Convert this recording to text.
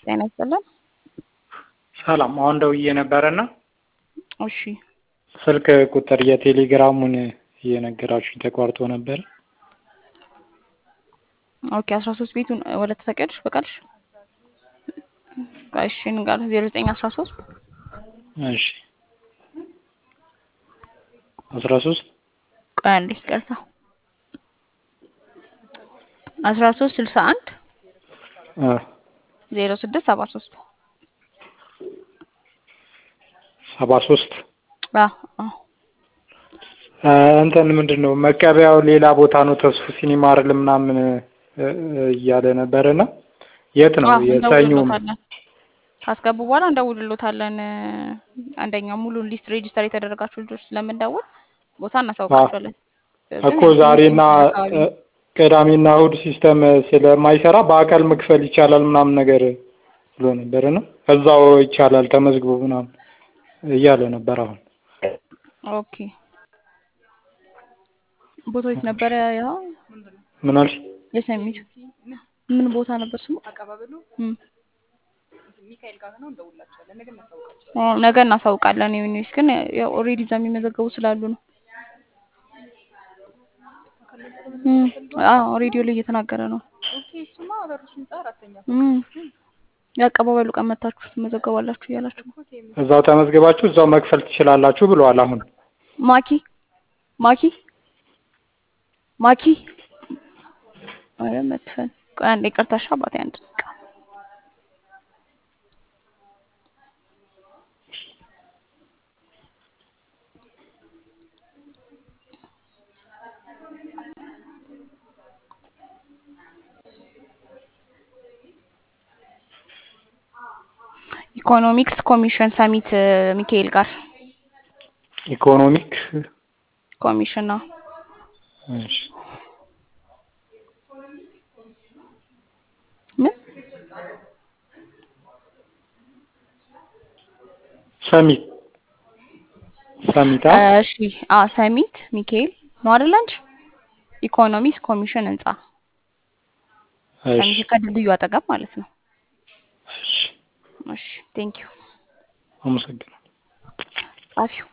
ጤና ይስጥልን። ሰላም አሁን ደውዬ ነበረና እሺ ስልክ ቁጥር የቴሌግራሙን እየነገራችሁኝ ተቋርጦ ነበር። ኦኬ አስራ ሶስት ቤቱን ወደ ተፈቀድሽ በቃልሽ እሺ ንጋር ዜሮ ዘጠኝ አስራ ሶስት እሺ አስራ ሶስት ቆይ አንዴ ይቅርታ አስራ ሶስት ስልሳ አንድ ዜሮ ስድስት ሰባ ሶስት ሰባ ሶስት አዎ እንትን ምንድን ነው መቀበያው ሌላ ቦታ ነው ተስፉ ሲኒማ አይደል ምናምን እያለ ነበርና የት ነው የሰኞ እንደውልሎታለን ካስገቡ በኋላ እንደውልሎታለን አንደኛው ሙሉን ሊስት ሬጂስተር የተደረጋችሁ ልጆች ስለምንደውል ቦታ እናሳውቃቸዋለን እኮ ዛሬና ቅዳሜና እሑድ ሲስተም ስለማይሰራ በአካል መክፈል ይቻላል ምናምን ነገር ብሎ ነበር እና እዛው ይቻላል ተመዝግቦ ምናምን እያለ ነበር አሁን ኦኬ ቦታው የት ነበረ ያ ምን አልሽ የሰሚቱ ምን ቦታ ነበር ስሙ ነገ እናሳውቃለን ዩኒስ ግን ያው ኦልሬዲ እዛ የሚመዘገቡ ስላሉ ነው አዎ ሬዲዮ ላይ እየተናገረ ነው የአቀባበሉ ቀን መታችሁ ትመዘገባላችሁ እያላችሁ እዛው ተመዝግባችሁ እዛው መክፈል ትችላላችሁ ብለዋል አሁን ማኪ ማኪ ማኪ አረ መክፈል ቆይ አንዴ ይቅርታሽ አባቴ አንድ ደቂቃ ኢኮኖሚክስ ኮሚሽን ሰሚት ሚካኤል ጋር ኢኮኖሚክ ኮሚሽን ነው እሺ ምን ሰሚት ሰሚት እሺ አ ሰሚት ሚካኤል ነው አይደል አንቺ ኢኮኖሚክስ ኮሚሽን ህንጻ ሰሚት ከድልድዩ አጠገብ ማለት ነው እሺ እሺ ቴንክ ዩ አመሰግናለሁ ጻፊው